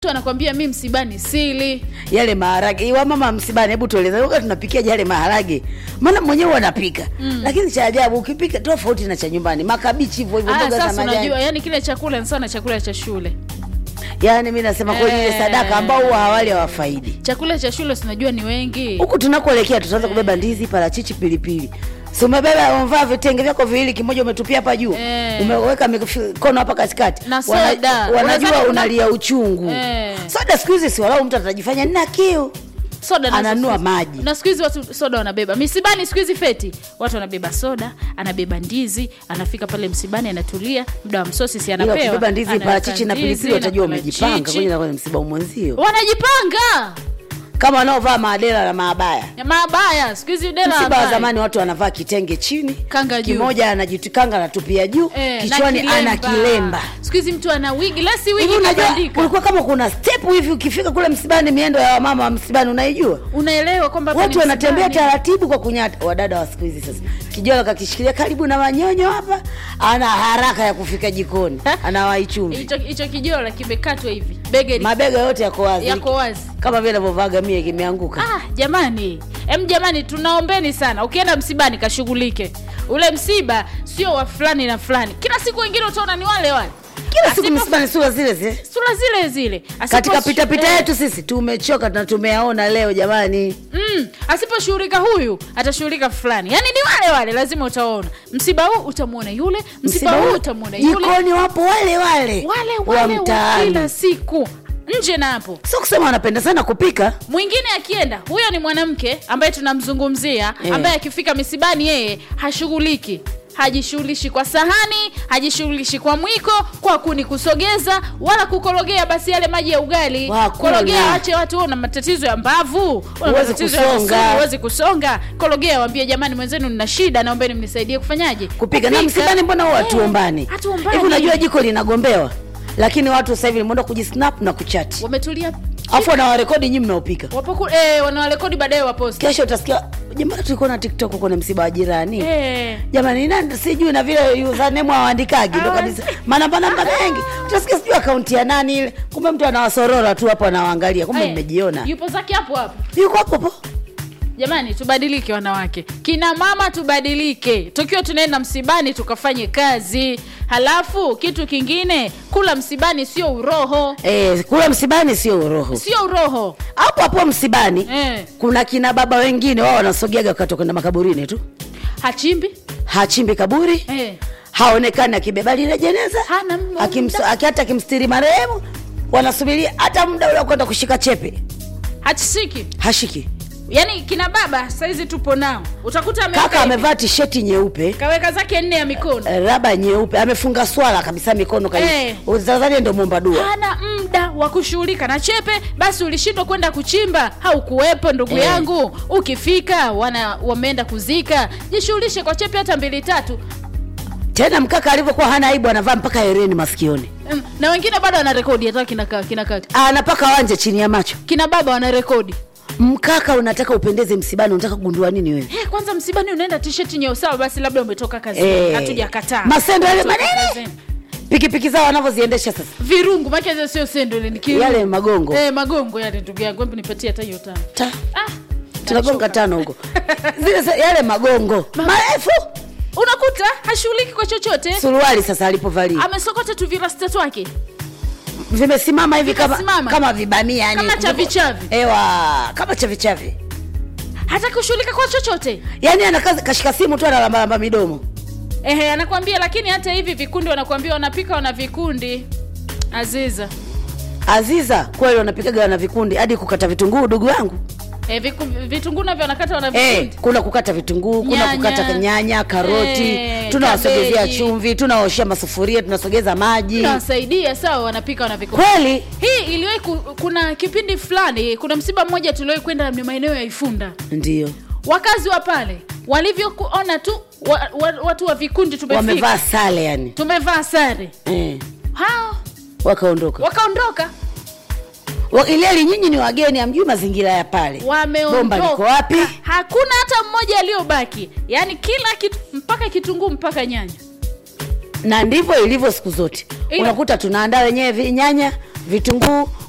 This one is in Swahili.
mtu anakwambia mi msibani sili yale maharage iwa mama msibani hebu tueleze wakati tunapikia yale maharage maana mwenyewe wanapika mm. lakini cha ajabu ukipika tofauti na cha nyumbani makabichi hivyo hivyo Aya, mboga za sasa unajua majani yani kile chakula ni sawa na chakula cha shule yaani mi nasema kweli ile Eh. sadaka ambao huwa hawali hawafaidi chakula cha shule sinajua ni wengi huku tunakoelekea tutaanza kubeba ndizi parachichi pilipili si umebeba umevaa vitenge vyako viwili kimoja umetupia hapa juu Eh. umeweka mikono hapa katikati Na Wana- soda. wanajua Unadhani kuna- unalia uchungu Eh. soda siku hizi si walau mtu atajifanya nina kiu soda nazo Ananunua siku- maji. na siku hizi watu soda wanabeba misibani siku hizi feti watu wanabeba soda anabeba ndizi anafika pale msibani anatulia muda wa msosi si ila anapewa ukibeba ndizi anaweka parachichi na ndizi pilipili watajua na umejipanga parachichi. kwenye kwenye msiba wa mwenzio wanajipanga kama wanaovaa maadela na maabaya Ya mabaya siku hizi dela msiba wa habari. zamani watu wanavaa kitenge chini Kanga juu. kimoja anajitikanga anatupia juu Eh, na kichwani ana kilemba siku hizi mtu ana wigi lesi hivi wigi unajua kabandika kulikuwa kama kuna step hivi ukifika kule msibani miendo ya wamama wa msibani unaijua unaelewa kwamba hapa watu ni wanatembea msibani. taratibu kwa kunyata wadada wa siku hizi sasa kijola kakishikilia karibu na manyonyo hapa ana haraka ya kufika jikoni anawai chumvi hicho hicho kijola kimekatwa hivi bege li- mabega yote yako wazi yako wazi kama vile navyovaga mie kimeanguka ah jamani em jamani tunaombeni sana ukienda msibani kashughulike ule msiba sio wa fulani na fulani kila siku wengine utaona ni wale wale kila siku Asipo- msibani sura zile zile sura zile zile Asipo- katika pitapita eh, yetu sisi tumechoka na tumeyaona leo jamani mm, asiposhughulika huyu atashughulika fulani yaani ni wale wale lazima utaona msiba huu utamwona yule msiba, huu utamwona yule jikoni wapo wale wale wale wa wale wa mtaani kila siku nje na hapo sio kusema wanapenda sana kupika mwingine akienda huyo ni mwanamke ambaye tunamzungumzia Eh. ambaye akifika misibani yeye hashughuliki hajishughulishi kwa sahani hajishughulishi kwa mwiko kwa kuni kusogeza wala kukorogea basi yale maji ya ugali Hakuna. korogea ache watu una matatizo ya mbavu una Huwezi matatizo ya kusonga. misuli, huwezi kusonga korogea waambie jamani mwenzenu nina shida naombeni mnisaidie kufanyaje kupika na msibani mbona huwa hatuombani hatuombani. hivi unajua jiko linagombewa lakini watu sasa hivi limeenda kujisnap na kuchati wametulia afu wanawarekodi nyi mnaopika wapoku eh, wanawarekodi baadaye waposti kesho utasikia jamani tulikuwa na tiktok kwenye msiba wa jirani eh. jamani nani sijui na vile username hawaandikaji ndo kabisa manamba namba mengi utasikia sijui akaunti ya nani ile kumbe mtu anawasorora tu hapo anawaangalia kumbe Eh, mmejiona yupo zake hapo hapo yuko hapo hapo jamani tubadilike wanawake kina mama tubadilike tukiwa tunaenda msibani tukafanye kazi halafu kitu kingine kula msibani sio uroho Eh, kula msibani sio uroho sio uroho hapo hapo msibani eh. kuna kina baba wengine wao wanasogeaga wakati kwenda makaburini tu hachimbi hachimbi kaburi eh. haonekani akibeba lile jeneza Hana m- Akimso- muda. aki- hata akimstiri marehemu wanasubiria hata muda ule wa kwenda kushika chepe hachishiki hashiki yaani kina baba saizi tupo nao utakuta ameweka kaka hivi, amevaa tisheti nyeupe kaweka zake nne ya mikono eh, raba nyeupe amefunga swala kabisa mikono Eh. utazania ndo mwomba dua hana muda wa kushughulika na chepe basi ulishindwa kwenda kuchimba haukuwepo ndugu Eh. yangu ukifika wana wameenda kuzika jishughulishe kwa chepe hata mbili tatu tena mkaka alivyokuwa hana aibu anavaa mpaka hereni masikioni Mm, na wengine bado wanarekodi hata kina ka- kina kaka anapaka wanje chini ya macho kina baba wanarekodi mkaka unataka upendeze msibani unataka kugundua nini wewe hey, kwanza msibani unaenda tisheti nyeusawa basi labda umetoka kazini Eh. hatujakataa Masendo yale Umetoka manene. kazini. pikipiki zao wanavyoziendesha sasa virungu make sio sendo ile ni kirungu. Yale magongo. eh, magongo yale ndugu yangu hebu nipatie hata hiyo tano Ta, ah, tunagonga nachoka. tano huko zile sa- yale magongo marefu unakuta hashughuliki kwa chochote suruali sasa alipovalia amesokota tu virasta twake vimesimama hivi kama, Vimesimama. kama vibamia yani Kama chavichavi. ewa kama chavichavi hata kushughulika kwa chochote yani anakaza kashika simu tu analambalamba midomo ehe anakwambia lakini hata hivi vikundi wanakwambia wanapika wana vikundi aziza aziza kweli wanapikaga wana vikundi hadi kukata vitunguu dugu yangu e, viku, vitunguu navyo wanakata wana Eh, vikundi kuna kukata vitunguu kuna Nyanya. kukata nyanya karoti Eh, tunawasogezea kabeji. chumvi tunaoshea masufuria tunasogeza maji nawasaidia sawa wanapika wana vikundi kweli hii iliwahi ku, kuna kipindi fulani kuna msiba mmoja tuliwahi kwenda ni maeneo ya ifunda ndio wakazi wa pale walivyokuona tu wa, wa, watu wa vikundi tumefika wamevaa sale yani tumevaa sare eh, hao wakaondoka wakaondoka Wa- ileli nyinyi ni wageni amjui mazingira ya pale bomba liko wameondoka wapi hakuna hata mmoja aliyobaki yaani kila kitu mpaka kitunguu mpaka nyanya na ndivyo ilivyo siku zote Ila- unakuta tunaandaa wenyewe vi- nyanya vitunguu